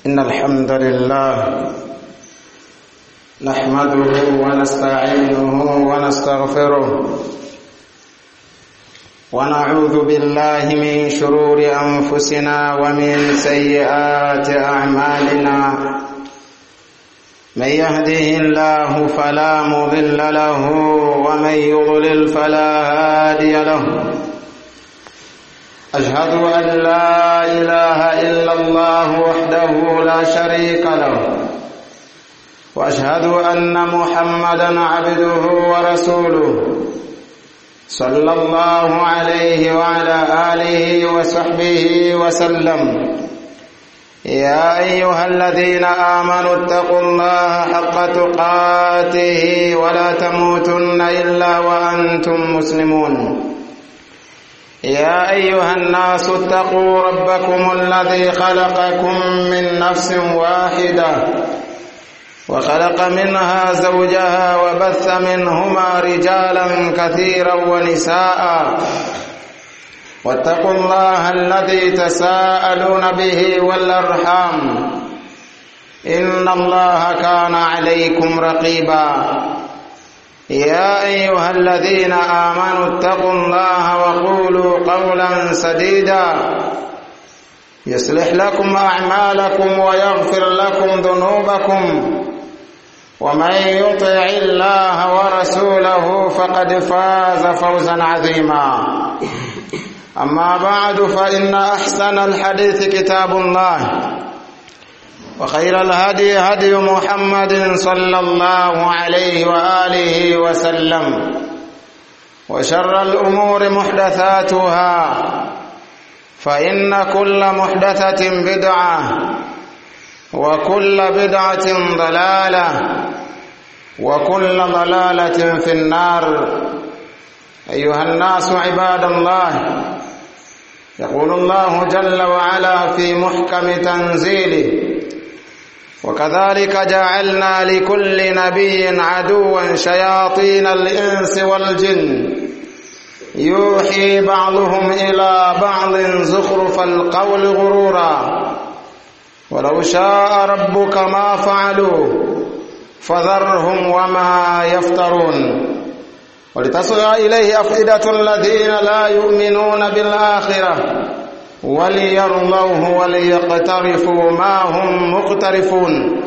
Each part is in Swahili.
إن الحمد لله نحمده ونستعينه ونستغفره ونعوذ بالله من شرور أنفسنا ومن سيئات أعمالنا من يهده الله فلا مضل له ومن يضلل فلا هادي له أشهد أن لا إله إلا الله وحده لا شريك له وأشهد أن محمدا عبده ورسوله صلى الله عليه وعلى آله وصحبه وسلم يا أيها الذين آمنوا اتقوا الله حق تقاته ولا تموتن إلا وأنتم مسلمون يا أيها الناس اتقوا ربكم الذي خلقكم من نفس واحدة وخلق منها زوجها وبث منهما رجالا كثيرا ونساء واتقوا الله الذي تساءلون به والأرحام إن الله كان عليكم رقيبا يا أيها الذين آمنوا اتقوا الله وقولوا قولا سديدا يصلح لكم أعمالكم ويغفر لكم ذنوبكم ومن يطع الله ورسوله فقد فاز فوزا عظيما أما بعد فإن أحسن الحديث كتاب الله وخير الهدي هدي محمد صلى الله عليه وآله وسلم وشر الأمور محدثاتها فإن كل محدثة بدعة وكل بدعة ضلالة وكل ضلالة في النار أيها الناس عباد الله يقول الله جل وعلا في محكم تنزيله وكذلك جعلنا لكل نبي عدوا شياطين الإنس والجن يوحي بعضهم إلى بعض زخرف القول غرورا ولو شاء ربك ما فعلوه فذرهم وما يفترون ولتصغى إليه أفئدة الذين لا يؤمنون بالآخرة وليرضوه وليقترفوا ما hum muqtarifun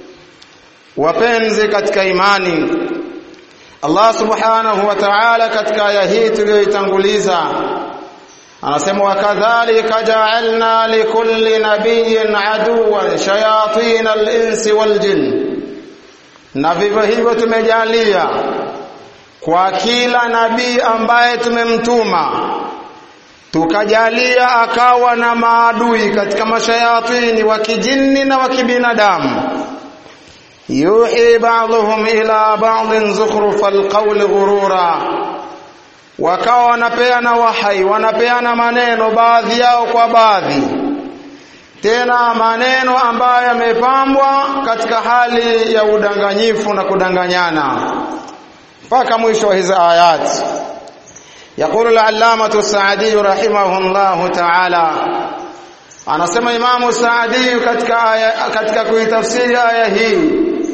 wapenzi katika imani Allah subhanahu wa ta'ala katika aya hii tuliyoitanguliza anasema wakadhalika ja'alna likulli nabiyyin aduwan shayatin al-insi wal jinn na vivyo hivyo tumejalia kwa kila nabii ambaye tumemtuma tukajalia akawa na maadui katika mashayatini wa kijini na wa kibinadamu yuhi ba'dhum ila ba'dhin zukhrufa alqawl ghurura wakawa wanapeana wahai wanapeana maneno baadhi yao kwa baadhi tena maneno ambayo yamepambwa katika hali ya udanganyifu na kudanganyana mpaka mwisho wa hizi ayati يقول العلامة السعدي رحمه الله تعالى anasema Imamu Saadi katika aya katika kuitafsiri aya hii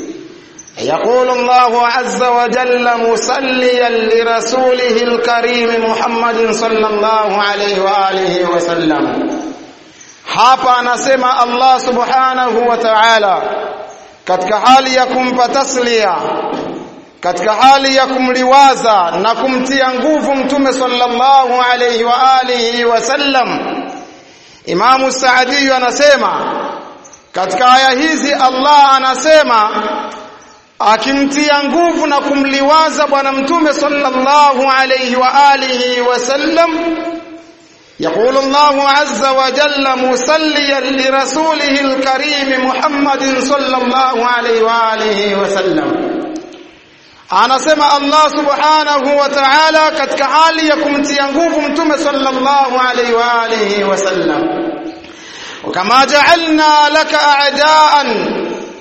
يقول الله عز وجل مصليا لرسوله الكريم محمد صلى الله عليه واله وسلم hapa anasema Allah subhanahu wa ta'ala katika hali ya kumpa taslia katika hali ya kumliwaza na kumtia nguvu mtume sallallahu alayhi wa alihi wasallam Imamu Saadi anasema katika aya hizi Allah anasema akimtia nguvu na kumliwaza bwana mtume sallallahu alayhi wa alihi wasallam يقول الله عز وجل مسليا لرسوله الكريم محمد صلى الله عليه واله وسلم anasema Allah subhanahu wa ta'ala katika hali ya kumtia nguvu mtume sallallahu alaihi wa alihi wasallam kama ja'alna laka a'daan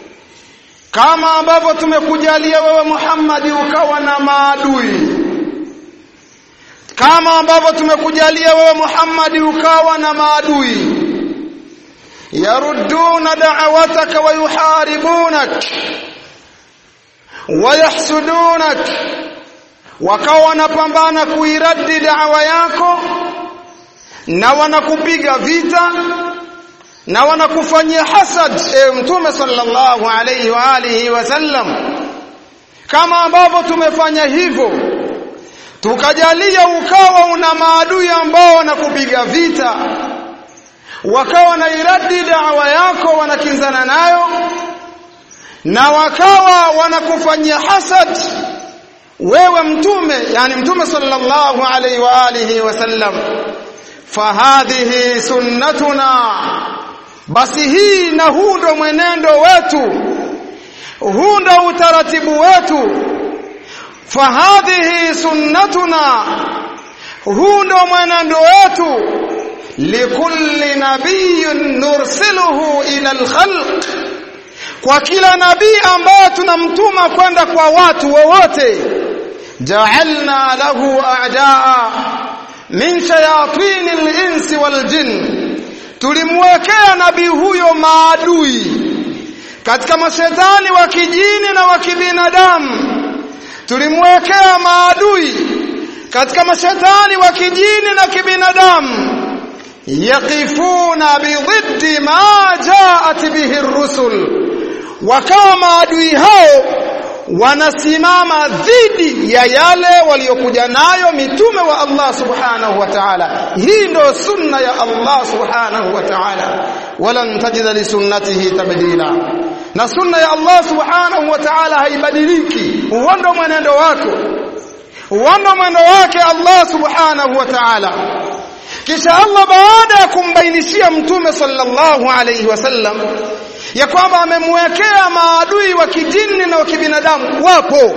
kama ambavyo tumekujalia wewe Muhammad ukawa na maadui kama ambavyo tumekujalia wewe Muhammad ukawa na maadui yarudduna da'wataka wa yuharibunak wa yahsudunak wakawa wanapambana kuiradi da'wa yako na wanakupiga vita na wanakufanyia hasad e mtume sallallahu alayhi wa alihi wasallam kama ambavyo tumefanya hivyo tukajalia ukawa una maadui ambao wanakupiga vita wakawa na iradi da'wa yako wanakinzana nayo na wakawa wanakufanyia hasad wewe mtume yani mtume sallallahu alayhi wa alihi wasallam fahadhihi sunnatuna basi hii na huu ndo mwenendo wetu huu ndo utaratibu wetu fahadhihi sunnatuna huu ndo mwenendo wetu likulli nabiyin nursiluhu ila alkhalq kwa kila nabii ambaye tunamtuma kwenda kwa watu wowote ja'alna lahu a'daa min shayatin al-insi wal jinn tulimwekea nabii huyo maadui katika mashetani wa kijini na wa kibinadamu tulimwekea maadui katika mashetani wa kijini na kibinadamu yaqifuna bididdi ma jaat bihi ar-rusul wakawa maadui hao wanasimama dhidi ya yale waliokuja nayo mitume wa Allah subhanahu wa ta'ala hii ndio sunna ya Allah subhanahu wa ta'ala walan tajida li sunnatihi tabdila na sunna ya Allah subhanahu wa ta'ala haibadiliki huo ndio mwenendo wako huo ndio mwendo wake Allah subhanahu wa ta'ala kisha Allah baada ya kumbainishia mtume sallallahu alayhi wasallam ya kwamba amemwekea maadui wa kijini na wa kibinadamu wapo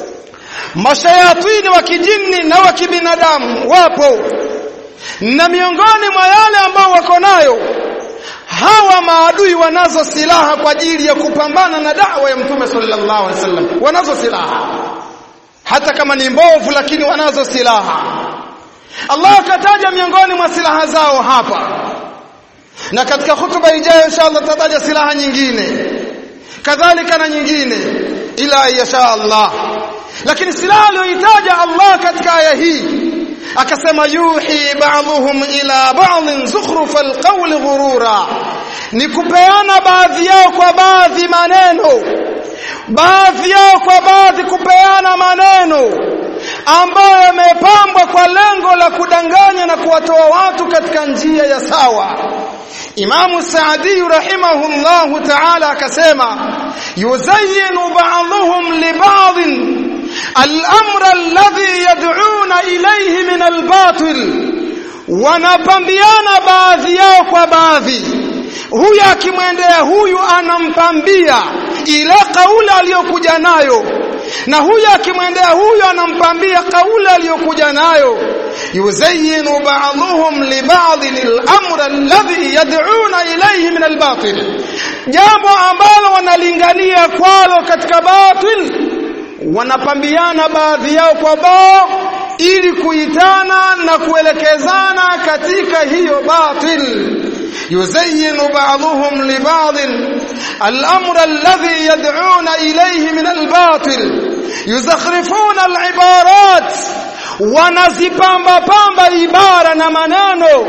mashayatini wa kijini na wa kibinadamu wapo na miongoni mwa yale ambao wako nayo hawa maadui wanazo silaha kwa ajili ya kupambana na dawa ya mtume sallallahu alaihi wasallam wanazo silaha hata kama ni mbovu lakini wanazo silaha Allah akataja miongoni mwa silaha zao hapa na katika hutuba ijayo inshallah tataja silaha nyingine kadhalika na nyingine ila yasha Allah lakini silaha aliyoitaja Allah katika aya hii akasema yuhi ba'dhum ila ba'dhin zukhruf alqawl ghurura ni kupeana baadhi yao kwa baadhi maneno baadhi yao kwa baadhi kupeana maneno ambayo yamepambwa kwa lengo la kudanganya na kuwatoa watu katika njia ya sawa Imamu Saadi rahimahullahu ta'ala akasema yuzayyinu ba'dhum li ba'd al-amra alladhi yad'una ilayhi min al-batil wanapambiana baadhi yao kwa baadhi huyu akimwendea huyu anampambia ile kauli aliyokuja nayo na huyu akimwendea huyu anampambia kauli aliyokuja nayo yuzayyinu ba'dhum li ba'd al-amr alladhi yad'una ilayhi min al-batil jambo ambalo wanalingania kwalo katika batil wanapambiana baadhi yao kwa bao ili kuitana na kuelekezana katika hiyo batil يزين بعضهم لبعض الأمر الذي يدعون إليه من الباطل يزخرفون العبارات wanazipamba pamba ibara na maneno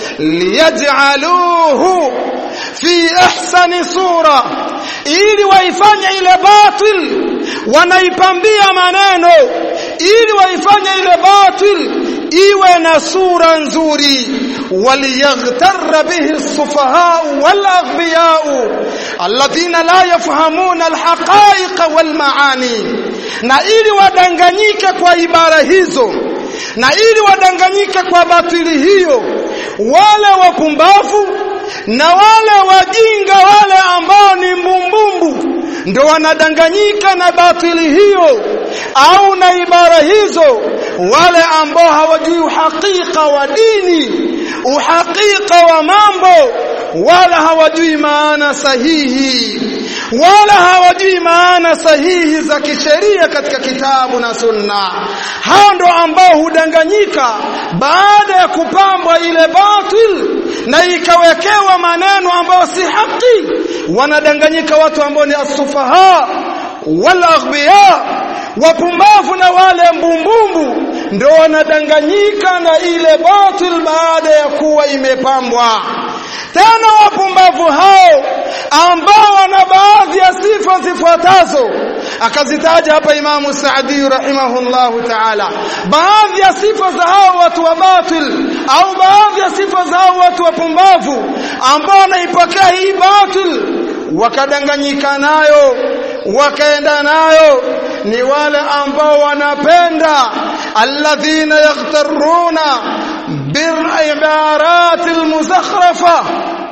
liyaj'aluhu fi ahsani sura ili waifanye ile batil wanaipambia maneno ili waifanye ile batil iwe na sura nzuri waliyaghtarra bihi as-sufaha'u wal-aghbiya'u alladhina la yafhamuna al-haqa'iq wal-ma'ani na ili wadanganyike kwa ibara hizo na ili wadanganyike kwa batili hiyo wale wapumbavu na wale wajinga wale ambao ni mbumbumbu ndio wanadanganyika na batili hiyo au na ibara hizo wale ambao hawajui uhakika wa dini uhakika wa mambo wala hawajui maana sahihi wala hawajui maana sahihi za kisheria katika kitabu na sunna hao ndo ambao hudanganyika baada ya kupambwa ile batil na ikawekewa maneno ambayo si haki wanadanganyika watu ambao ni asufaha wal aghbiya wapumbavu na wale mbumbumbu ndio wanadanganyika na ile batil baada ya kuwa imepambwa tena wapumbavu hao ambao wana baadhi ya sifa zifuatazo akazitaja hapa Imamu Saadi rahimahullahu ta'ala baadhi ya sifa za hao watu wa batil au baadhi ya sifa za hao watu wapumbavu ambao wanaipokea hii batil wakadanganyika nayo wakaenda nayo ni wale ambao wanapenda alladhina yaghtaruna بالعبارات المزخرفة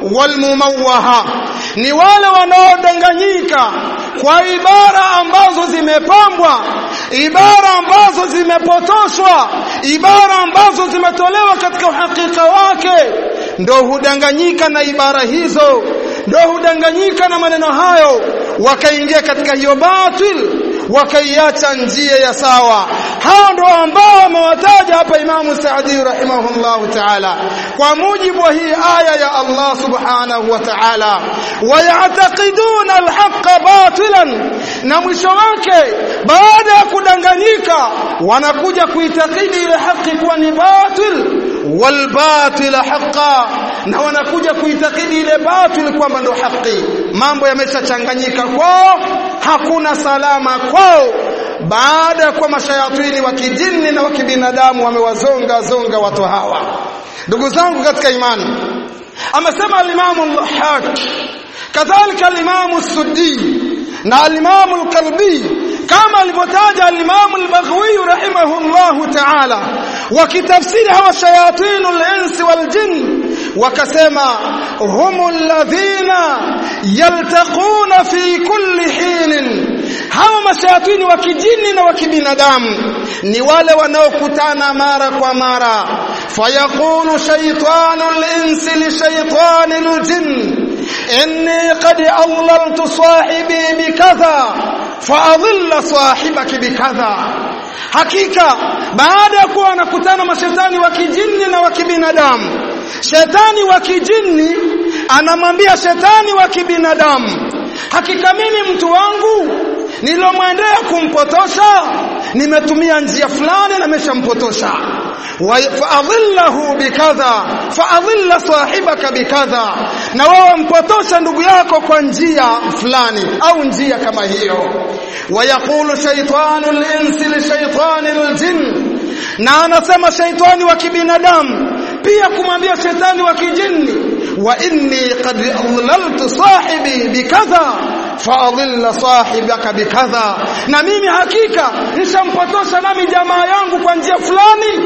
والمموهة ni wale wanaodanganyika kwa ibara ambazo zimepambwa ibara ambazo zimepotoshwa ibara ambazo zimetolewa katika uhakika wake ndo hudanganyika na ibara hizo ndo hudanganyika na maneno hayo wakaingia katika hiyo batil wakaiacha njia ya sawa hao ndio ambao amewataja hapa Imamu Saadi rahimahullahu ta'ala kwa mujibu wa hii aya ya Allah subhanahu wa ta'ala wayataqiduna alhaqqa batilan na mwisho wake baada ya kudanganyika wanakuja kuitakidi ile haki kuwa ni batil walbatil haqa na wanakuja kuitakidi ile batil kwamba ndo haki mambo yameshachanganyika kwao hakuna salama kwao baada ya kuwa mashayatini wa kijini na wa kibinadamu wamewazonga zonga watu hawa ndugu zangu katika imani amesema al-Imam al-Haq kadhalika al-Imam as-Suddi na al-Imam al-Qalbi kama alivyotaja al-Imam al-Baghawi rahimahullahu ta'ala wakitafsiri hawa shayatinul insi wal jinn wakasema humul ladhina yaltaquna fi kulli hinin hawa mashayatini wa kijini na wa kibinadamu ni wale wanaokutana mara kwa mara fayaqulu shaytanul insi li shaytanil jinn inni qad adlaltu sahibi bikadha faadhilla sahibaki bikadha hakika baada ya kuwa wanakutana mashetani wa kijini na wa kibinadamu shetani wa kijini anamwambia shetani wa kibinadamu hakika mimi mtu wangu nilomwendea kumpotosha nimetumia njia fulani na nimeshampotosha faadhillahu bikadha faadhilla sahibaka bikadha na wewe mpotosha ndugu yako kwa njia fulani au njia kama hiyo wayaqulu shaytanul insi li shaytanil jinn na anasema shaitani wa kibinadamu pia kumwambia shetani wa kijini wa inni qad adlaltu sahibi bikadha faadhilla sahibaka bikadha na mimi hakika nishampotosha nami jamaa yangu kwa njia fulani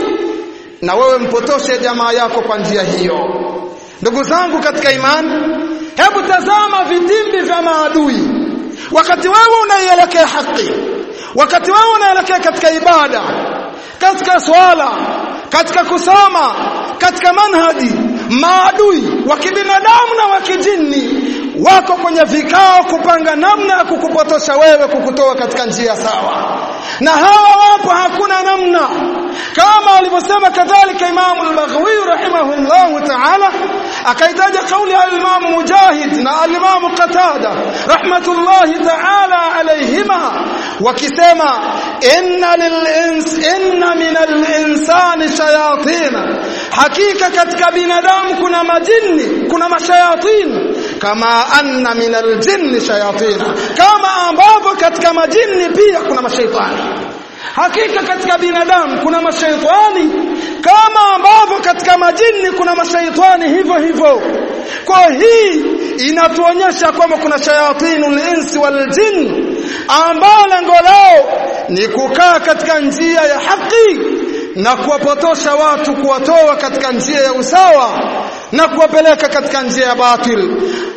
na wewe mpotoshe jamaa yako kwa njia hiyo ndugu zangu katika imani hebu tazama vitimbi vya maadui wakati wewe unaielekea haki wakati wewe unaelekea katika ibada katika swala katika kusoma katika manhaji maadui wa kibinadamu na wa kijini wako kwenye vikao kupanga namna ya kukupotosha wewe kukutoa katika njia sawa na hawa wapo hakuna namna kama alivyosema kadhalika Imam al-Baghawi rahimahullah ta'ala akaitaja kauli ya Imam Mujahid na al-Imam Qatada rahmatullahi ta'ala alayhima wakisema inna lil-ins inna min al-insani shayatin hakika katika binadamu kuna majini kuna mashayatin kama anna min al-jinni shayatin kama ambavyo katika majini pia kuna mashaitani hakika katika binadamu kuna mashaitani kama ambavyo katika majini kuna mashaitani hivyo hivyo kwa hii inatuonyesha kwamba kuna shayatinul insi wal jin ambao lengo lao ni kukaa katika njia ya haki na kuwapotosha watu kuwatoa katika njia ya usawa na kuwapeleka katika njia ya batil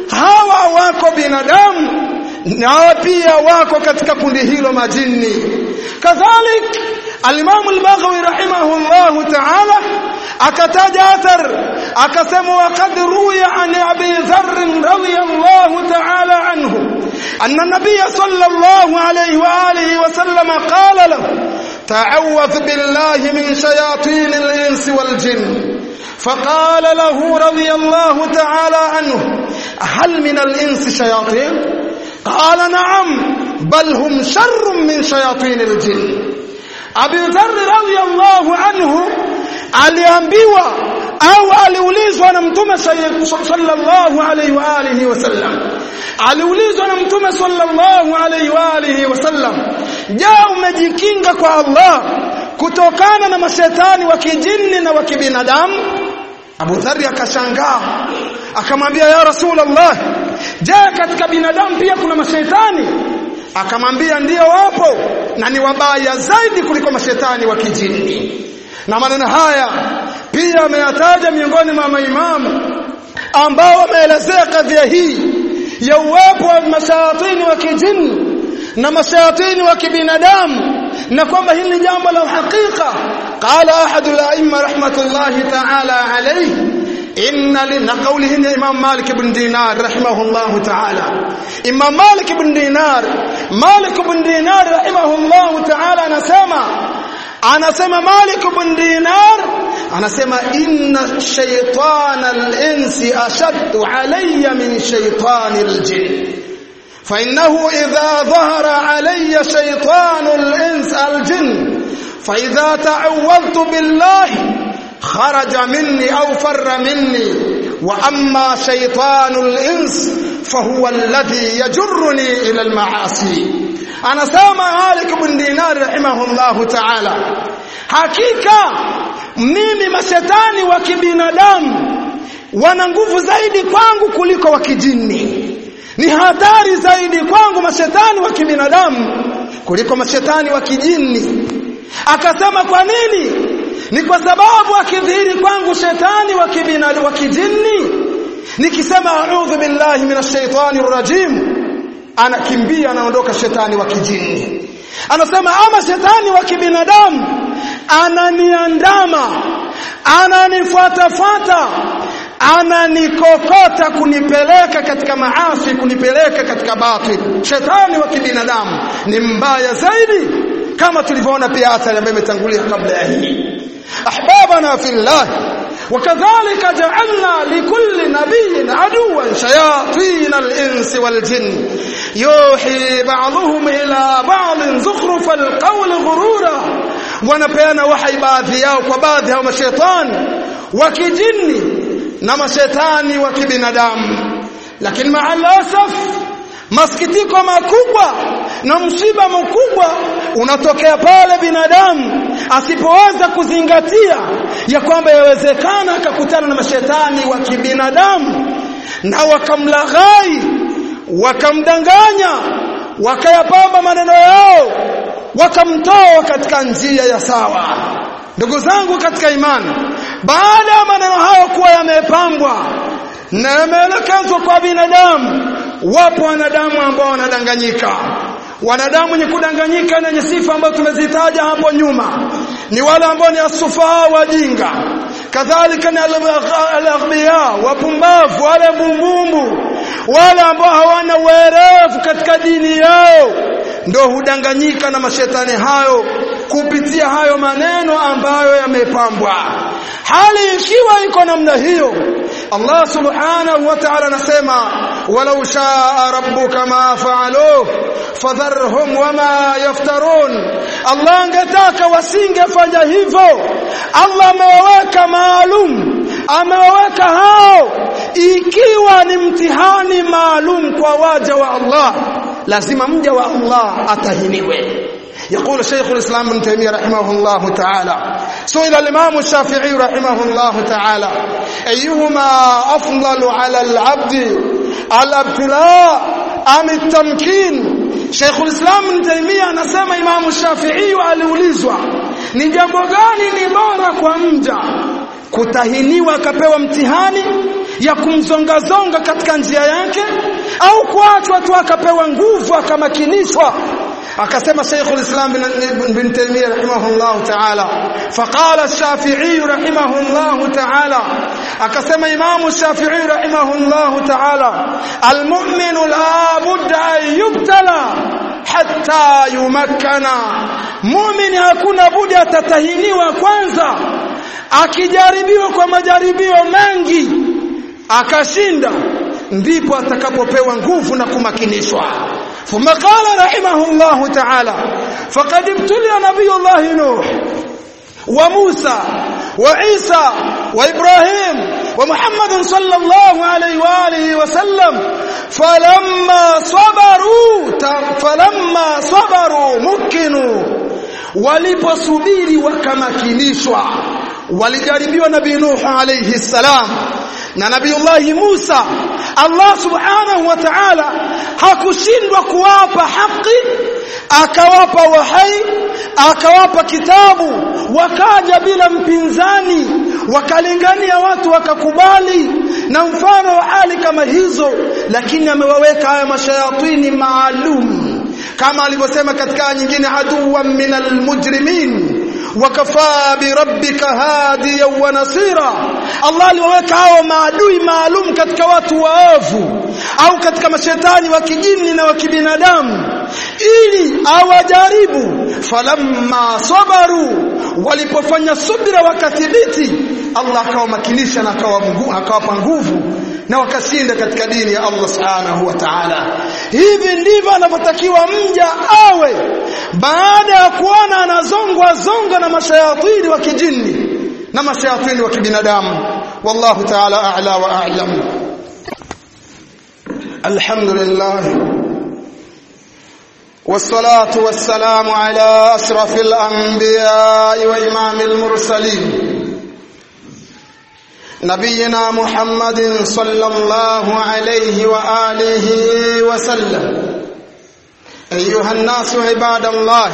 hawa wako binadamu na pia wako katika kundi hilo majini kadhalik al-Imam al-Baghawi rahimahullah ta'ala akataja athar akasema waqad ruya an Abi Dharr radiyallahu ta'ala anhu أن النبي صلى الله عليه وآله وسلم قال له تعوذ بالله من شياطين الإنس والجن فقال له رضي الله تعالى عنه هل من الإنس شياطين قال نعم بل هم شر من شياطين الجن Abi Dharr radhiyallahu anhu aliambiwa au aliulizwa na Mtume sallallahu alaihi wa alihi wasallam aliulizwa na Mtume sallallahu alaihi wa alihi wasallam je umejikinga kwa Allah kutokana na mashetani wa kijini na wa kibinadamu Abu Dharr akashangaa akamwambia ya Rasulullah je katika binadamu pia kuna mashetani akamwambia ndiyo wapo na ni wabaya zaidi kuliko mashetani wa kijini na maneno haya pia ameyataja miongoni mwa maimamu ambao wameelezea kadhia hii ya uwepo wa mashayatini wa kijini na mashayatini wa kibinadamu na kwamba hili ni jambo la uhakika qala ahadu al-a'imma rahmatullahi ta'ala alayhi inna lina qawlihi ni imam malik ibn dinar rahimahullah ta'ala imam malik ibn dinar malik ibn dinar rahimahullah ta'ala anasema anasema malik ibn dinar anasema inna shaytana al-insi ashaddu alayya min shaytani al-jinn فإنه إذا ظهر علي شيطان الإنس الجن فإذا تعوذت بالله خرج مني أو فر مني وأما شيطان الإنس فهو الذي يجرني إلى المعاصي أنا سامع مالك بن دينار رحمه الله تعالى hakika mimi mashetani wa kibinadamu wana nguvu zaidi kwangu kuliko wa kijini ni hatari zaidi kwangu mashetani wa kibinadamu kuliko mashetani wa kijini akasema kwa nini ni kwa sababu akidhihiri kwangu shetani wa kibinadamu wa kijini nikisema a'udhu billahi minash shaitani rajim anakimbia anaondoka shetani wa kijini anasema ama shetani wa kibinadamu ananiandama ananifuatafuata ananikokota kunipeleka katika maasi kunipeleka katika batil shetani wa kibinadamu ni mbaya zaidi kama tulivyoona pia athari ambayo imetangulia kabla ya hii ahbabana fillah وكذلك جعلنا لكل نبي عدوا شياطين الإنس والجن يوحي بعضهم إلى بعض زخرف القول غرورا wanapeana wahai baadhi yao kwa baadhi ya mashaitani wa kijini na mashetani wa kibinadamu lakini maalasaf masikitiko makubwa na msiba mkubwa unatokea pale binadamu asipoweza kuzingatia ya kwamba yawezekana akakutana na mashetani wa kibinadamu na wakamlaghai wakamdanganya wakayapamba maneno yao wakamtoa katika njia ya sawa ndugu zangu katika imani baada ya maneno hayo kuwa yamepambwa na yameelekezwa kwa binadamu wapo wanadamu ambao wanadanganyika wanadamu wenye kudanganyika na wenye sifa ambazo tumezitaja hapo nyuma ni wale ambao ni asufaa wajinga kadhalika ni al-aghbiya wapumbavu wale bumbumbu wale ambao hawana uerevu katika dini yao ndio hudanganyika na mashetani hayo kupitia hayo maneno ambayo yamepambwa hali ikiwa iko namna hiyo Allah subhanahu wa ta'ala anasema walau shaa rabbuka ma fa'aluhu fadharhum wama yaftarun Allah angetaka wasingefanya hivyo Allah amewaweka maalum amewaweka hao ikiwa ni mtihani maalum kwa waja wa Allah lazima mja wa Allah atahiniwe يقول شيخ الإسلام ابن تيمية رحمه الله تعالى سئل الإمام الشافعي رحمه الله تعالى أيهما أفضل على العبد الابتلاء أم التمكين Sheikh ulislam Ibn Taymiyyah anasema Imam Shafi'i aliulizwa ni jambo gani ni bora kwa mja kutahiniwa akapewa mtihani ya kumzongazonga katika njia yake au kuachwa tu akapewa nguvu akamakinishwa akasema Sheikh al-Islam bin Taymiyyah rahimahullah ta'ala faqala ash-Shafi'i rahimahullah ta'ala akasema Imam ash-Shafi'i rahimahullah ta'ala al-mu'minu la budda an yubtala hatta yumakkana mu'min hakuna budi atatahiniwa kwanza akijaribiwa kwa majaribio mengi akashinda ndipo atakapopewa nguvu na kumakinishwa ثم قال رحمه الله تعالى فقد ابتلي نبي الله نوح وموسى وعيسى وإبراهيم ومحمد صلى الله عليه وآله وسلم فلما صبروا فلما صبروا مكنوا waliposubiri wakamakinishwa walijaribiwa nabii Nuh alayhi salam na nabiullahi Musa Allah subhanahu wa ta'ala hakushindwa kuwapa haki akawapa wahai akawapa kitabu wakaja bila mpinzani wakalingania watu wakakubali na mfano wa hali kama hizo lakini amewaweka haya mashayatini maalum kama alivyosema katika nyingine aduwan minal mujrimin wakafaa birabbika hadiyan wa nasira Allah aliwaweka hao maadui maalum katika watu waovu au katika mashetani wa kijini na wa kibinadamu ili awajaribu falamma sabaru walipofanya subira wakathibiti Allah akawamakinisha na akawapa nguvu na wakashinda katika dini ya Allah subhanahu wa ta'ala hivi ndivyo anavyotakiwa mja awe baada ya kuona anazongwa zonga na mashayatini wa kijini na mashayatini wa kibinadamu wallahu ta'ala a'la wa a'lam alhamdulillah والصلاه والسلام على اشرف الانبياء وامام المرسلين نبينا محمد صلى الله عليه واله وسلم ايها الناس عباد الله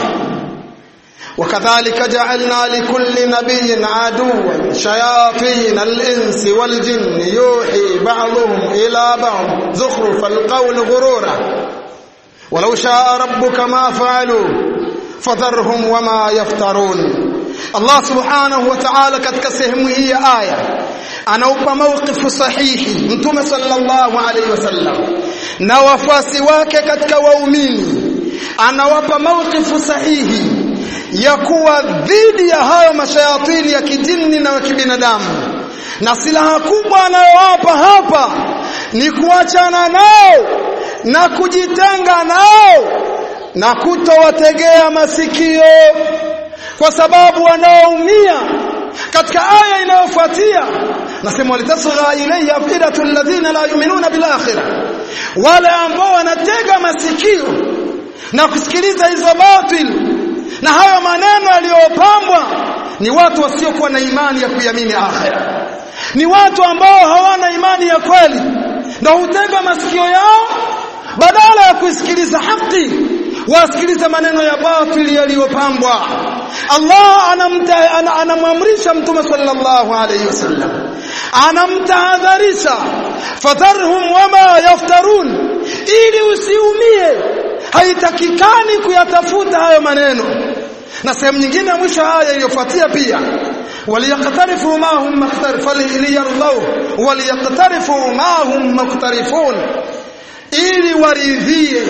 وكذلك جعلنا لكل نبي عدوا شياطين الانس والجن يوحي بعضهم الى بعض زخرف القول غرورا ولو شاء ربك ما فعلوا فذرهم وما يفترون الله سبحانه وتعالى katika sehemu hii ya aya anaupa mawqifu sahihi mtume sallallahu alaihi wasallam na wafasi wake katika waumini anawapa mawqifu sahihi ya kuwa dhidi ya hayo mashayatini ya kijini na kibinadamu na silaha kubwa anayowapa hapa ni kuachana nao na kujitenga nao na kutowategea masikio kwa sababu wanaoumia katika aya inayofuatia nasema walitasgha ilayhi afidatu alladhina la yu'minuna bil akhirah wale ambao wanatega masikio na kusikiliza hizo batil na hayo maneno yaliyopambwa ni watu wasiokuwa na imani ya kuiamini akhira ni watu ambao hawana imani ya kweli ndio hutega masikio yao badala ya kusikiliza haki wasikiliza maneno ya batili yaliyopambwa Allah anamta anamwamrisha mtume sallallahu alayhi wasallam anamtahadharisha fadharhum wama yaftarun ili usiumie haitakikani kuyatafuta hayo maneno na sehemu nyingine ya mwisho haya iliyofuatia pia waliyaqtarifu ma hum mukhtarifun liyardaw waliyaqtarifu ma hum mukhtarifun ili waridhie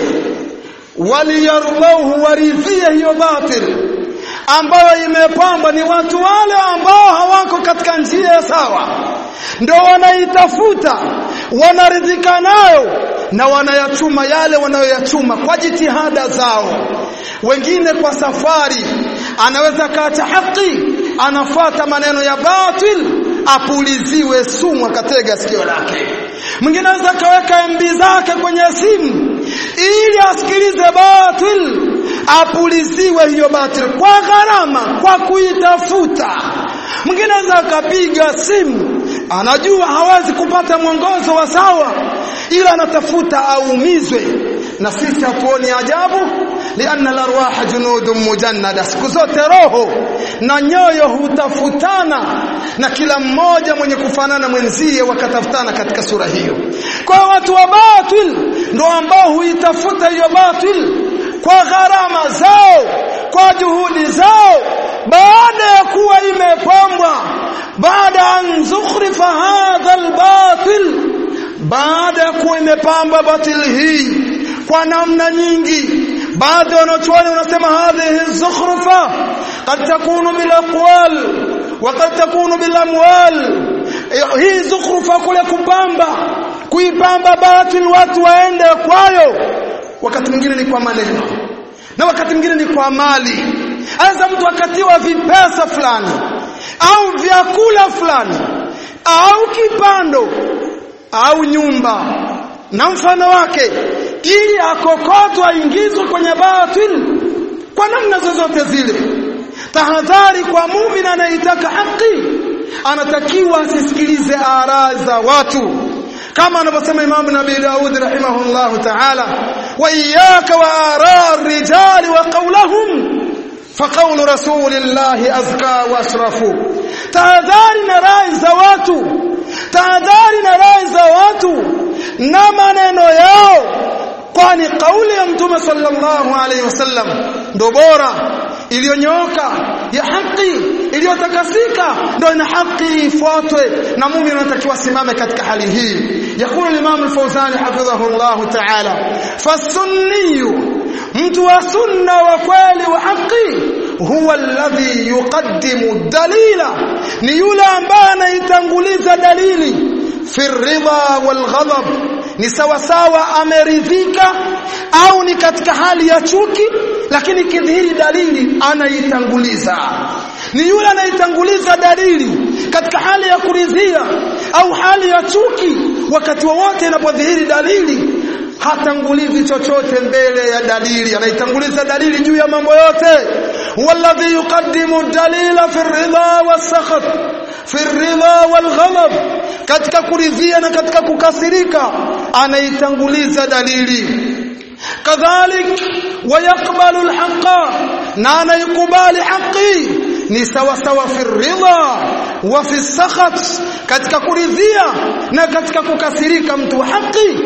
waliyardahu waridhie hiyo batil ambayo imepambwa ni watu wale ambao hawako katika njia sawa ndio wanaitafuta wanaridhika nayo na wanayachuma yale wanayoyachuma kwa jitihada zao wengine kwa safari anaweza kaacha haki anafuata maneno ya batil apuliziwe sumu akatega sikio lake mwingine anaweza kaweka MB zake kwenye simu ili asikilize batil apuliziwe hiyo batil kwa gharama kwa kuitafuta mwingine anaweza akapiga simu anajua hawezi kupata mwongozo wa sawa ila anatafuta aumizwe na sisi hatuoni ajabu lianna larwaha junudun mujannada siku zote roho na nyoyo hutafutana na kila mmoja mwenye kufanana mwenzie wakatafutana katika sura hiyo kwa watu wa batil ndio ambao huitafuta hiyo batil kwa gharama zao kwa juhudi zao baada ya kuwa imepambwa baada an zukhrifa hadha albatil baada ya kuwa imepamba batil hii kwa namna nyingi baadhi wanachuoni wanasema hadhihi zukhrufa qad takunu bil aqwal wa qad takunu bil amwal hii zukhrufa kule kupamba kuipamba batil watu waende kwayo wakati mwingine ni kwa maneno na wakati mwingine ni kwa mali anza mtu akatiwa vipesa fulani au vyakula fulani au kipando au nyumba na mfano wake ili akokotwa aingizwe kwenye batil kwa namna zozote zile tahadhari kwa muumini anayetaka haki anatakiwa asisikilize araa za watu kama anavyosema Imam Nabii Daud rahimahullah ta'ala wa iyyaka wa araa ar-rijali wa qawlahum فقول رسول الله أزكى وأشرف tahadhari na rai za watu tahadhari na rai za watu na maneno yao kwani kauli ya mtume sallallahu alaihi wasallam ndo bora iliyonyooka ya haki iliyotakasika ndo ina haki ifuatwe na muumini anatakiwa simame katika hali hii yakulu al-imam al-fawzani hafidhahu Allah ta'ala fasunniyu mtu wa sunna wa kweli wa haki huwa alladhi yuqaddimu dalila ni yule ambaye anaitanguliza dalili fi ridha wal ghadab ni sawa sawa ameridhika au ni katika hali ya chuki lakini kidhihiri dalili anaitanguliza ni yule anaitanguliza dalili katika hali ya kuridhia au hali ya chuki wakati wowote inapodhihiri dalili hatangulizi chochote mbele ya dalili anaitanguliza dalili juu ya mambo yote walladhi yuqaddimu dalila fi ridha wasakhat fi ridha walghadab katika kuridhia na katika kukasirika anaitanguliza dalili kadhalik wayaqbalu alhaqa na anaikubali haqi ni sawa sawa fi ridha wa fi sakhat katika kuridhia na katika kukasirika mtu wa haki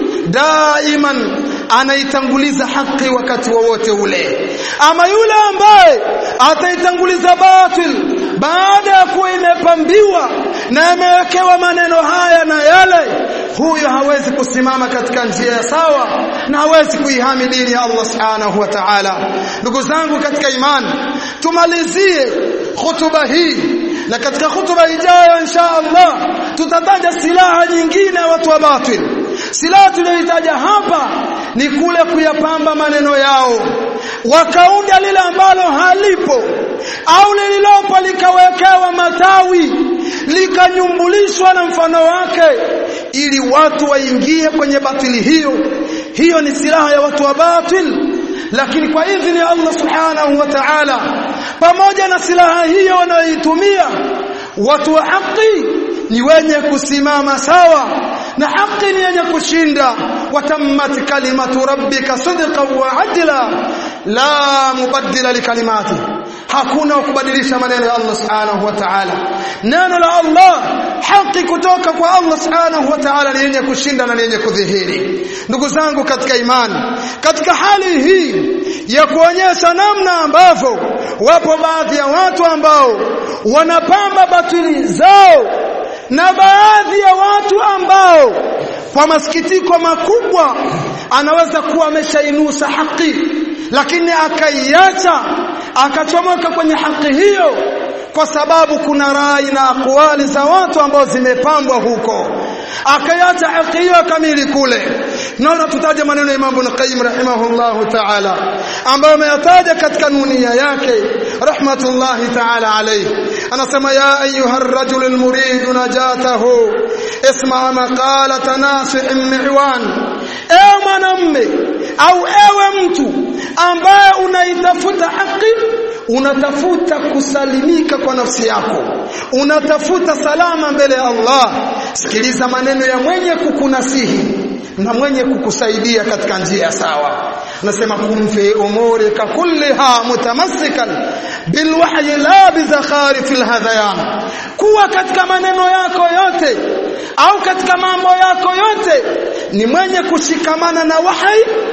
daiman anaitanguliza haki wakati wowote ule ama yule ambaye ataitanguliza batil baada ya kuwa imepambiwa na imewekewa maneno haya na yale huyo hawezi kusimama katika njia ya sawa na hawezi kuihami dini ya Allah subhanahu wa ta'ala ndugu zangu katika imani tumalizie hutuba hii na katika hutuba ijayo insha Allah tutataja silaha nyingine watu wa batil silaha tuliyoitaja hapa ni kule kuyapamba maneno yao wakaunda lile ambalo halipo au lililopo likawekewa matawi likanyumbulishwa na mfano wake ili watu waingie kwenye batili hiyo hiyo ni silaha ya watu wa batil lakini kwa idhini ya Allah subhanahu wa ta'ala pamoja na silaha hiyo wanayoitumia watu wa haki ni wenye kusimama sawa na haki ni yenye kushinda watammat kalimatu rabbika sidqan wa adla la mubaddila likalimati hakuna kubadilisha maneno ya Allah subhanahu wa ta'ala neno la Allah haki kutoka kwa Allah subhanahu wa ta'ala ni yenye kushinda na ni yenye kudhihiri ndugu zangu katika imani katika hali hii ya kuonyesha namna ambavyo wapo baadhi ya watu ambao wanapamba batili zao na baadhi ya watu ambao kwa masikitiko makubwa anaweza kuwa ameshainusa haki lakini akaiacha akachomoka kwenye haki hiyo kwa sababu kuna rai na akwali za watu ambao zimepambwa huko akaiacha haki hiyo kamili kule naona tutaje maneno ya Imam Ibn Qayyim rahimahullahu ta'ala ambayo ameyataja katika nunia yake rahmatullahi ta'ala alayhi anasema ya ayuha ar-rajul al-murid najatahu isma maqalata nasih mi'wan ewe mwanamme au ewe mtu ambaye unaitafuta haki unatafuta kusalimika kwa nafsi yako unatafuta salama mbele ya Allah sikiliza maneno ya mwenye kukunasihi na mwenye kukusaidia katika njia sawa anasema kum fi umurika kulliha mutamassikan bilwahyi la bizakharif alhadhayan kuwa katika maneno yako yote au katika mambo yako yote ni mwenye kushikamana na wahi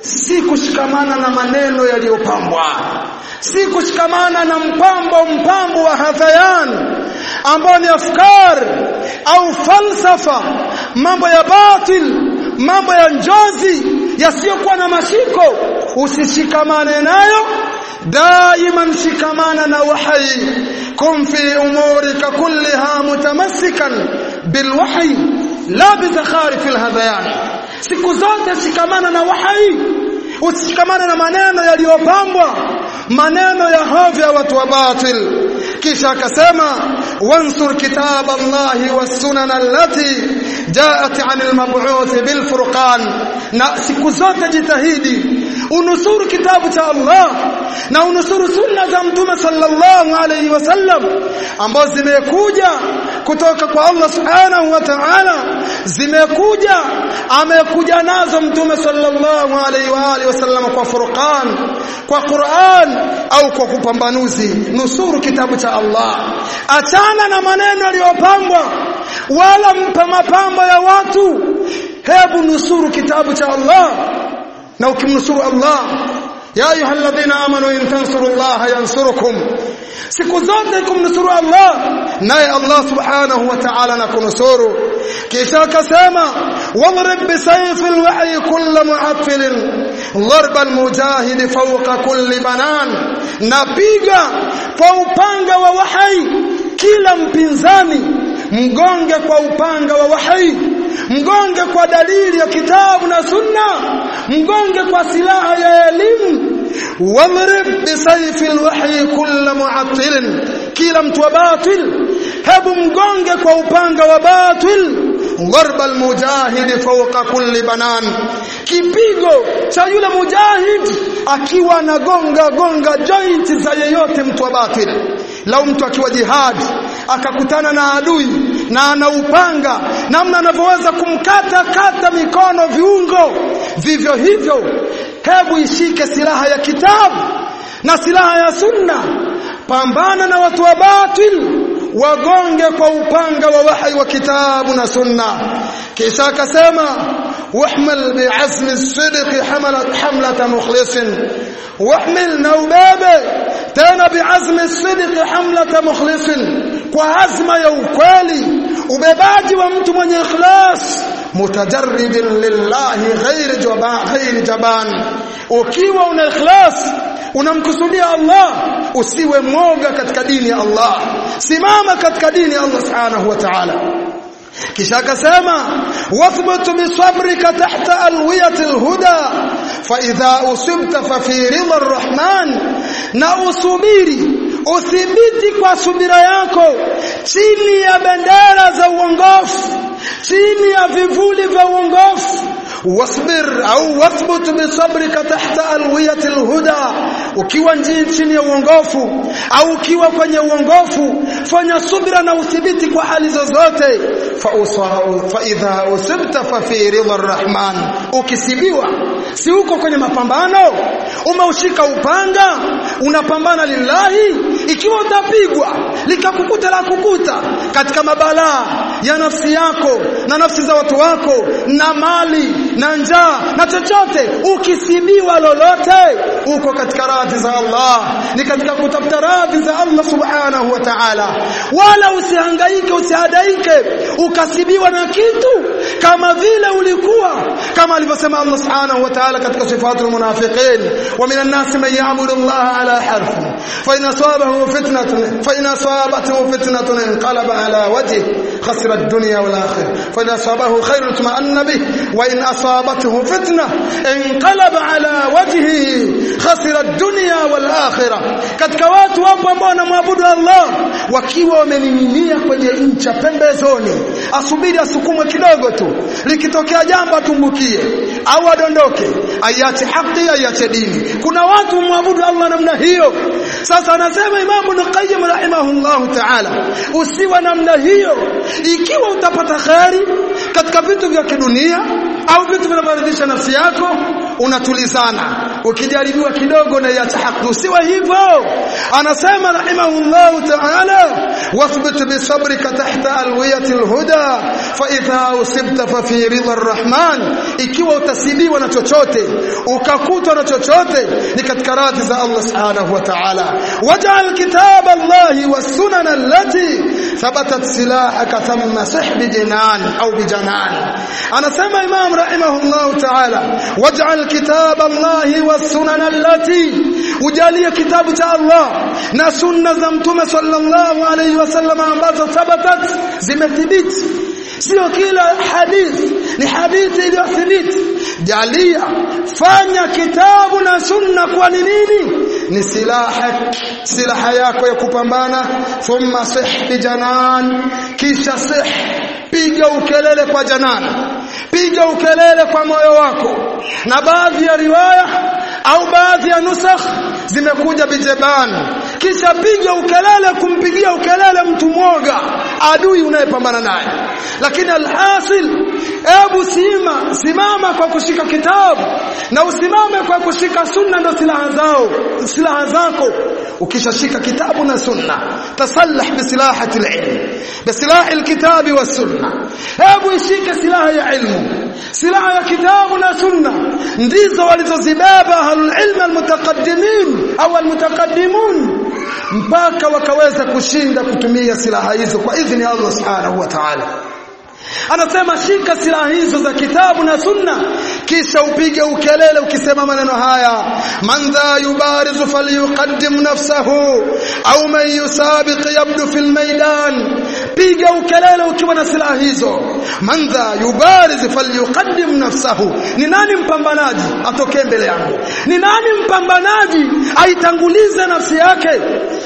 si kushikamana na maneno yaliyopambwa si kushikamana na mpambo mpambo wa hadhayan ambao ni afkar au falsafa mambo ya batil mambo ya njozi yasiyokuwa na mashiko usishikamane nayo دائما شكمانا وحي كن في أمورك كلها متمسكا بالوحي لا بزخارف الهذيان siku zote shikamana na wahai usishikamane na maneno yaliyopambwa maneno ya hovya watu wa batil kisha akasema wansur kitab Allah was-sunan allati jaat 'an al-mab'uth bil furqan na siku zote jitahidi unusuru kitabu cha Allah na unusuru sunna za mtume sallallahu alayhi wasallam ambazo zimekuja kutoka kwa Allah subhanahu wa ta'ala zimekuja amekuja nazo mtume sallallahu alayhi wa alihi wasallam kwa furqan kwa Qur'an au kwa kupambanuzi nusuru kitabu cha Allah achana na maneno yaliyopambwa wala mpa mapambo ya watu hebu nusuru kitabu cha Allah na ukimnusuru Allah ya ayyuhalladhina amanu in tansurullaha yansurukum siku zote kumnusuru Allah naye Allah subhanahu wa ta'ala anakunusuru kisha akasema wadrib bisayfi alwahy kull mu'affil ضرب المجاهد فوق كل banan napiga kwa upanga wa wahai kila mpinzani mgonge kwa upanga wa wahai mgonge kwa dalili ya kitabu na sunna mgonge kwa silaha ya elimu wadrib bisayfi alwahyi kull mu'attil kila mtu wa batil hebu mgonge kwa upanga wa batil ضرب المجاهد فوق كل banan kipigo cha yule mujahid akiwa anagonga gonga joint za yeyote mtu wa batil lau mtu akiwa jihad akakutana na adui na anaupanga namna anavyoweza kumkata kata mikono viungo vivyo hivyo hebu ishike silaha ya kitabu na silaha ya sunna pambana na watu wa batil wagonge kwa upanga wa wahi wa kitabu na sunna kisha akasema wahmil bi'azmi as-sidq hamalat hamlata mukhlisin wahmil na ubebe tena bi'azmi as-sidq hamlata mukhlisin kwa azma ya ukweli ubebaji wa mtu mwenye ikhlas mutajarridin lillahi ghairi jaban ghairi jaban ukiwa una ikhlas unamkusudia Allah usiwe mwoga katika dini ya Allah simama katika dini ya Allah subhanahu wa ta'ala kisha akasema wathbut bisabrika tahta alwiyati alhuda fa idha usibta fa fi ridha arrahman na usubiri uthibiti kwa subira yako chini ya bendera za uongofu chini ya vivuli vya uongofu wasbir au wathbut bisabrika tahta alwiyati alhuda ukiwa chini ya uongofu au ukiwa kwenye uongofu fanya subira na uthibiti kwa hali zozote fa fa idha usibta fa fi ridha arrahman ukisibiwa si uko kwenye mapambano umeushika upanga unapambana lillahi ikiwa utapigwa likakukuta la kukuta katika mabalaa ya nafsi yako na nafsi za watu wako na mali na njaa na chochote ukisibiwa lolote uko katika radhi za Allah ni katika kutafuta radhi za Allah subhanahu wa ta'ala wala usihangaike usihadaike ukasibiwa na kitu kama vile ulikuwa kama alivyosema Allah subhanahu wa ta'ala katika sifatul munafiqin wa minan nas man ya'budu Allah ala harf fa in asabahu fitnatun fa in asabathu fitnatun inqalaba ala wajhi khasira ad-dunya wal akhirah fa in asabahu khairun tuma'anna bih wa in asabathu fitnah inqalaba ala wajhihi khasira ad-dunya wal akhirah katika watu wapo ambao wanamwabudu Allah wakiwa wamening'inia kwenye ncha pembezoni asubiri asukumwe kidogo tu likitokea jambo atumbukie au adondoke aiache haki aiache dini kuna watu mwabudu Allah namna hiyo sasa anasema Imam Ibn Qayyim rahimahullah ta'ala usiwa namna hiyo ikiwa utapata khari katika vitu vya kidunia au vitu vinavyoridhisha nafsi yako unatulizana ukijaribiwa kidogo na iacha haki usiwe hivyo anasema rahimahullah ta'ala wathbit bisabrika tahta alwiyati alhuda fa idha usibta fa fi ridha arrahman ikiwa utasibiwa na chochote ukakutwa na chochote ni katika radhi za Allah subhanahu wa ta'ala waj'al kitab Allah was sunan allati thabatat silahaka thumma sih bijinan au bijanan anasema imam rahimahullah ta'ala waj'al kitab Allah was sunan allati ujalie kitabu cha Allah na sunna za mtume sallallahu alayhi wasallam ambazo thabatat zimethibiti sio kila hadithi ni hadithi iliyothibiti jalia fanya kitabu na sunna kwa nini ni silaha silaha yako ya kupambana thumma sih bijanan kisha sih piga ukelele kwa janana piga ukelele kwa moyo wako na baadhi ya riwaya au baadhi ya nusakh zimekuja bijeban kisha piga ukelele kumpigia ukelele mtu mwoga adui unayepambana naye lakini alhasil ebu sima simama kwa kushika kitabu na usimame kwa kushika sunna ndo silaha zao silaha zako ukishashika kitabu na sunna tasallah bisilahati alilm bisilahi alkitabi was-sunna hebu ishike silaha ya ilmu silaha ya kitabu na sunna ndizo walizozibeba ahlul ilm almutaqaddimin au almutaqaddimun mpaka wakaweza kushinda kutumia silaha hizo kwa idhini ya Allah subhanahu wa ta'ala anasema shika silaha hizo za kitabu na sunna kisha upige ukelele ukisema maneno haya man dha yubarizu falyuqaddim nafsahu au man yusabiq yabdu fil maidan piga ukelele ukiwa na silaha hizo man dha yubarizu falyuqaddim nafsahu ni nani mpambanaji atokee mbele yangu ni nani mpambanaji aitangulize nafsi yake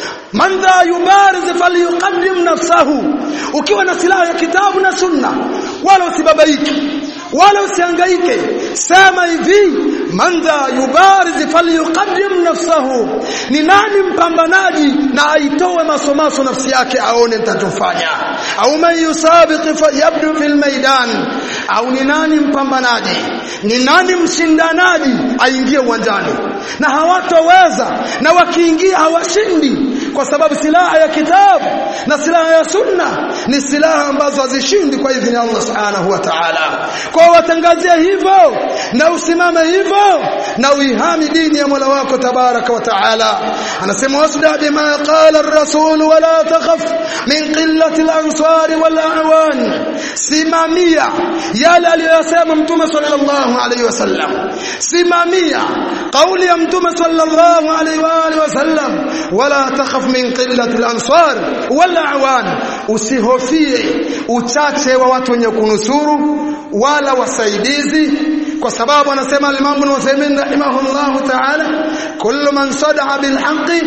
man dha yubariz falyuqaddim nafsahu ukiwa na silaha ya kitabu na sunna wala usibabaiki wala usihangaike sema hivi man dha yubariz falyuqaddim nafsahu ni nani mpambanaji na aitoe masomaso nafsi yake aone nitachofanya au man yusabiq yabdu fil maidan au ni nani mpambanaji ni nani mshindanaji aingie uwanjani na hawatoweza na wakiingia hawashindi kwa sababu silaha ya kitabu na silaha ya sunna ni silaha ambazo hazishindi kwa idhini ya Allah subhanahu wa ta'ala kwa watangazie hivyo na usimame hivyo na uihami dini ya Mola wako tabaraka wa ta'ala anasema wasda bima qala ar-rasul wala takhaf min qillati al-ansar wal a'wan simamia yale aliyosema mtume sallallahu alaihi wasallam simamia kauli ya mtume sallallahu alaihi wa alihi wasallam wala takhaf min qillati al-ansar wal a'wan usihofie uchache wa watu wenye kunusuru wala wasaidizi kwa sababu anasema al-Imam Ibn Uthaymeen rahimahullah ta'ala kullu man sada'a bil haqqi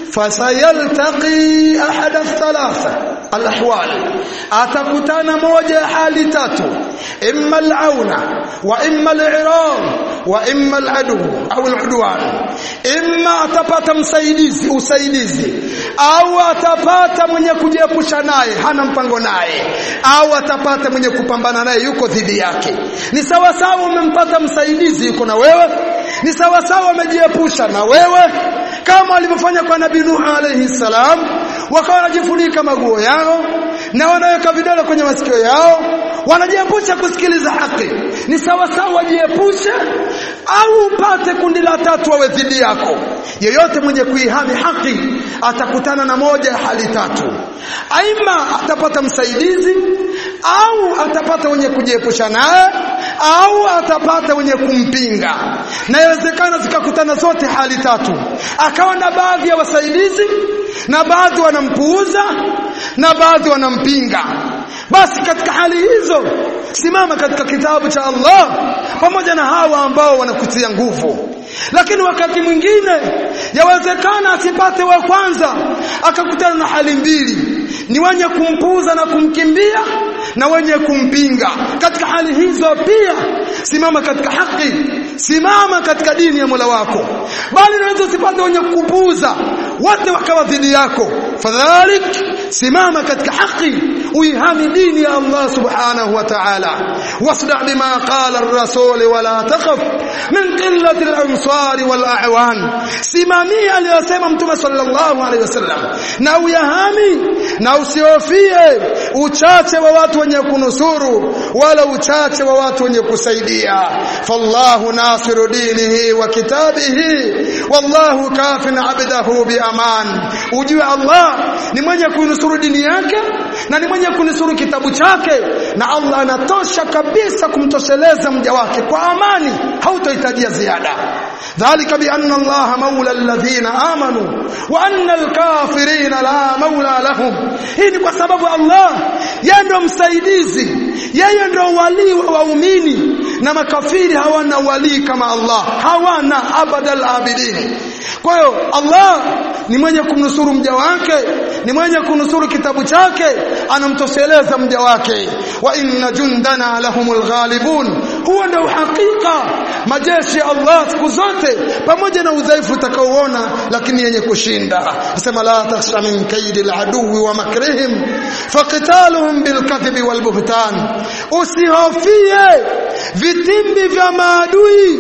fasayaltaqi ahad ath-thalatha al-ahwal atakutana moja ya hali tatu imma al-auna wa imma al-i'rad wa imma al-adu au al-udwan imma atapata msaidizi usaidizi au atapata mwenye kujiepusha naye hana mpango naye au atapata mwenye kupambana naye yuko dhidi yake ni sawa sawa umempata msaidizi yuko na wewe ni sawa sawa umejiepusha na wewe kama walivyofanya kwa nabii Nuh alayhi salam wakawa wanajifunika maguo yao na wanaweka vidole kwenye masikio yao wanajiepusha kusikiliza haki ni sawa sawa wajiepushe au upate kundi la tatu wawe dhidi yako yeyote mwenye kuihami haki atakutana na moja ya hali tatu aima atapata msaidizi au atapata wenye kujiepusha naye au atapata wenye kumpinga na inawezekana zikakutana zote hali tatu akawa na baadhi ya wasaidizi na baadhi wanampuuza na baadhi wanampinga basi katika hali hizo simama katika kitabu cha Allah pamoja na hawa ambao wanakutia nguvu lakini wakati mwingine yawezekana asipate wa kwanza akakutana na hali mbili ni wenye kumpuuza na kumkimbia na wenye kumpinga katika hali hizo pia simama katika haki simama katika dini ya Mola wako bali unaweza usipate wenye kupuuza wote wakawa dhidi yako fadhalik simama katika haki uihami dini ya Allah subhanahu wa ta'ala wasda bima qala ar-rasul wala takhaf min qillati al-ansar wal a'wan simamia aliyosema mtume sallallahu alaihi wasallam na uyahami na usihofie uchache wa watu wenye kunusuru wala uchache wa watu wenye kusaidia fallahu nasiru dinihi wa kitabihi wallahu kafin abdahu bi aman ujue Allah ni mwenye kunusuru dini yake na ni mwenye kunusuru kitabu chake na Allah anatosha kabisa kumtosheleza mja wake kwa amani hautohitajia ziada dhalika bi anna Allah maula alladhina amanu wa anna alkafirina la maula lahum hii ni kwa sababu Allah yeye ndo msaidizi yeye ndo wali wa waumini na makafiri hawana wali kama Allah hawana abadal abidin kwa hiyo Allah ni mwenye kumnusuru mja wake ni mwenye kunusuru kitabu chake anamtosheleza mja wake wa inna jundana lahumul ghalibun huwa ndio hakika majeshi ya Allah siku zote pamoja na udhaifu utakaoona lakini yenye kushinda nasema la takhsha min kaidi aladui wa makrihim faqitaluhum bilkadhibi walbuhtan usihofie vitimbi vya maadui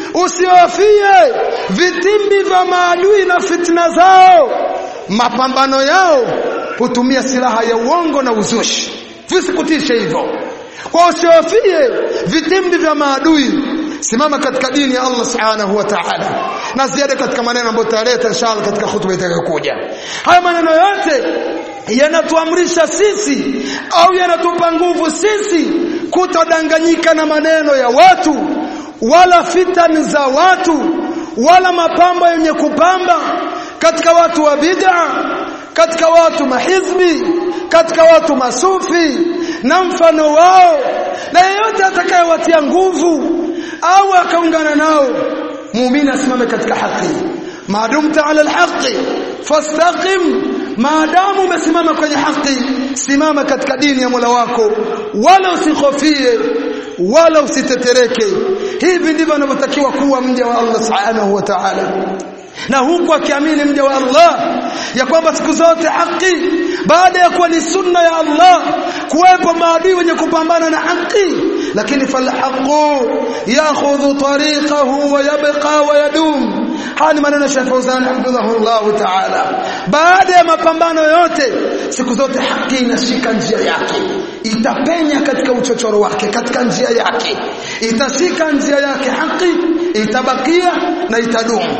usihofie vitimbi vya maadui na fitna zao mapambano yao hutumia silaha ya uongo na uzushi visikutishe hivyo kwa usihofie vitimbi vya maadui simama katika dini ya Allah subhanahu wa ta'ala na ziada katika maneno ambayo tutaleta inshallah katika hutuba itakayokuja haya maneno yote yanatuamrisha sisi au yanatupa nguvu sisi kutodanganyika na maneno ya watu wala fitani za watu wala mapambo yenye kupamba katika watu wa bid'a katika watu mahizbi katika watu masufi na mfano wao na yeyote atakayewatia nguvu au akaungana nao muumini asimame katika haki maadumta ala alhaqi fastaqim maadamu umesimama kwenye haki simama katika dini ya Mola wako wala usikhofie wala usitetereke hivi ndivyo anavyotakiwa kuwa mja wa Allah subhanahu wa ta'ala na huku akiamini mja wa Allah ya kwamba siku zote haki baada ya kuwa ni sunna ya Allah kuwepo maadui wenye kupambana na haki lakini falhaqu yakhudhu tariqahu wa yabqa wa yadum haya ni maneno ya Sheikh Fauzan hafidhahullah ta'ala baada ya mapambano yote siku zote haki inashika njia yake itapenya katika uchochoro wake katika njia yake itashika njia yake haki itabakia na itadumu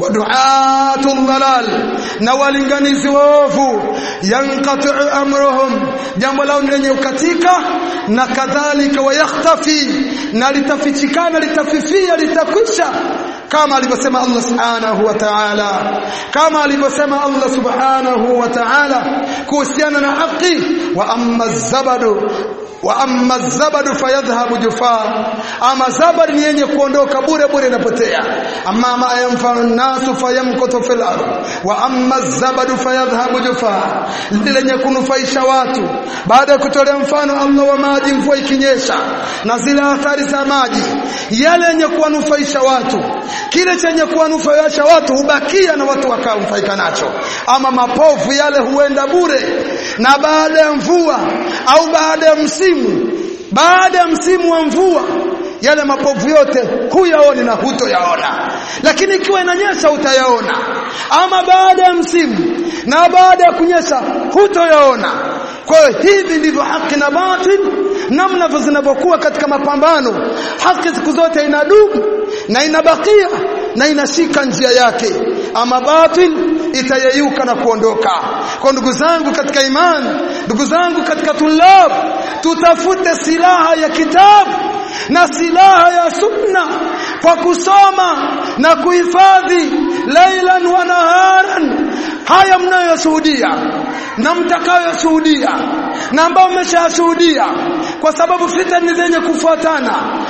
waduatu dhalal na walinganizi waovu yanqati amruhum jambo lao lenye ukatika na kadhalika wayakhtafi na litafichikana litafifia litakwisha kama alivyosema Allah subhanahu wa ta'ala kama alivyosema Allah subhanahu wa ta'ala kuhusiana na haki wa amma zabadu wa amma zabadu fayadhhabu jufaa ama zabad ni yenye kuondoka bure bure inapotea amma ma yanfa'u an-nasu fayamkutu fil ardh wa amma zabadu fayadhhabu jufaa lenye kunufaisha watu baada ya kutolea mfano Allah wa maji mvua ikinyesha na zile athari za maji yale yenye kuwanufaisha watu kile chenye kuwanufaisha watu hubakia na watu wakanufaika nacho ama mapovu yale huenda bure na baada ya mvua au baada ya msimu baada ya msimu wa mvua yale mapovu yote huyaoni na hutoyaona lakini ikiwa inanyesha utayaona ama baada ya msimu na baada ya kunyesha hutoyaona kwa hiyo hivi ndivyo haki na batil namna zinavyokuwa katika mapambano haki siku zote inadumu na inabakia na inashika njia yake ama batil itayeyuka na kuondoka kwa ndugu zangu katika imani ndugu zangu katika tulab tutafute silaha ya kitabu na silaha ya sunna kwa kusoma na kuhifadhi lailan wa naharan haya mnayoshuhudia na mtakayoshuhudia na ambao mmeshashuhudia kwa sababu fitani zenye kufuatana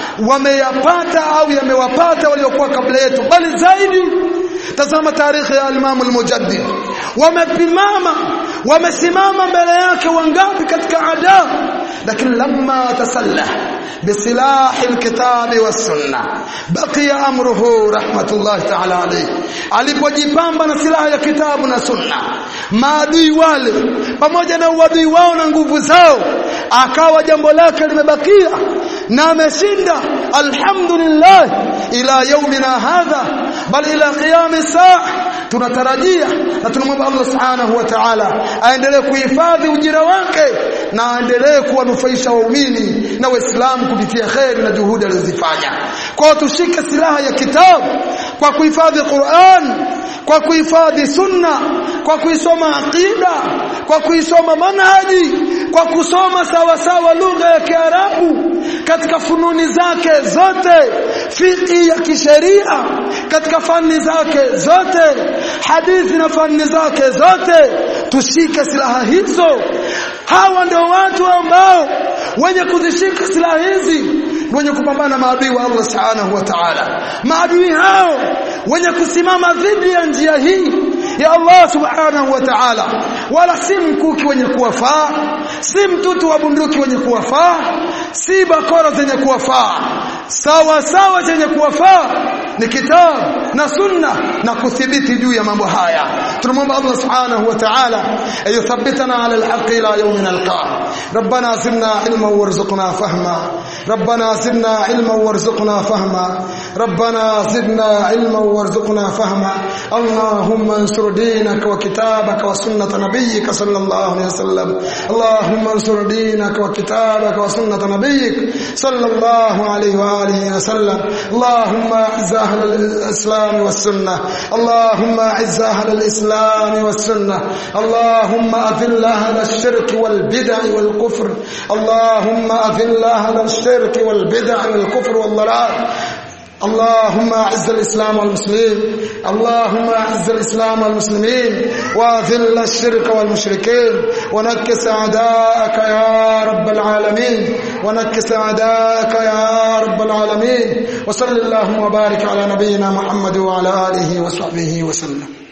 wameyapata au yamewapata waliokuwa kabla yetu bali zaidi tazama tarehe ya al-Imam al-Mujaddid wamepimama wamesimama mbele yake wangapi katika adabu lakini lamma tasallah bisilah alkitab was-sunnah baqiya amruhu rahmatullah ta'ala alayhi alipojipamba na silaha ya kitabu na sunna maadui wale pamoja na uadui wao na nguvu zao akawa jambo lake limebakia na ameshinda alhamdulillah ila yaumina hadha bal ila qiyam saa tunatarajia na tunamwomba Allah subhanahu wa ta'ala aendelee kuhifadhi ujira wake na aendelee kuwanufaisha waumini na waislamu kupitia kheri na juhudi alizofanya kwa tushike silaha ya kitabu kwa kuhifadhi Qur'an kwa kuhifadhi sunna kwa kuisoma aqida kwa kuisoma manhaji kwa kusoma sawa sawa lugha ya Kiarabu katika fununi zake zote fiqh ya kisheria katika fani zake zote hadithi na fani zake zote tushike silaha hizo hawa ndio watu ambao wenye kuzishika silaha hizi wenye kupambana maadui wa Allah subhanahu wa ta'ala maadui hao wenye kusimama dhidi ya njia hii ya Allah subhanahu wa ta'ala wala si mkuki wenye kuwafaa si mtutu wa bunduki wenye kuwafaa si bakora zenye kuwafaa sawa sawa zenye kuwafaa ni kitabu na sunna na kuthibiti juu ya mambo haya tunamwomba Allah subhanahu wa ta'ala ayuthabbitana ala alhaq ila yawmina alqa ربنا زدنا علما وارزقنا فهما ربنا زدنا علما وارزقنا فهما ربنا زدنا علما وارزقنا فهما اللهم انصر دينك وكتابك وسنة نبيك صلى الله عليه وسلم اللهم انصر دينك وكتابك وسنة نبيك صلى الله عليه وآله وسلم اللهم اعز أهل الإسلام والسنة اللهم اعز أهل الإسلام والسنة اللهم أذل أهل الشرك والبدع والكفر اللهم أذل أهل الشرك والبدع والكفر والضلال اللهم اعز الاسلام والمسلمين اللهم اعز الاسلام والمسلمين واذل الشرك والمشركين ونكس اعداءك يا رب العالمين ونكس اعداءك يا رب العالمين وصل اللهم وبارك على نبينا محمد وعلى اله وصحبه وسلم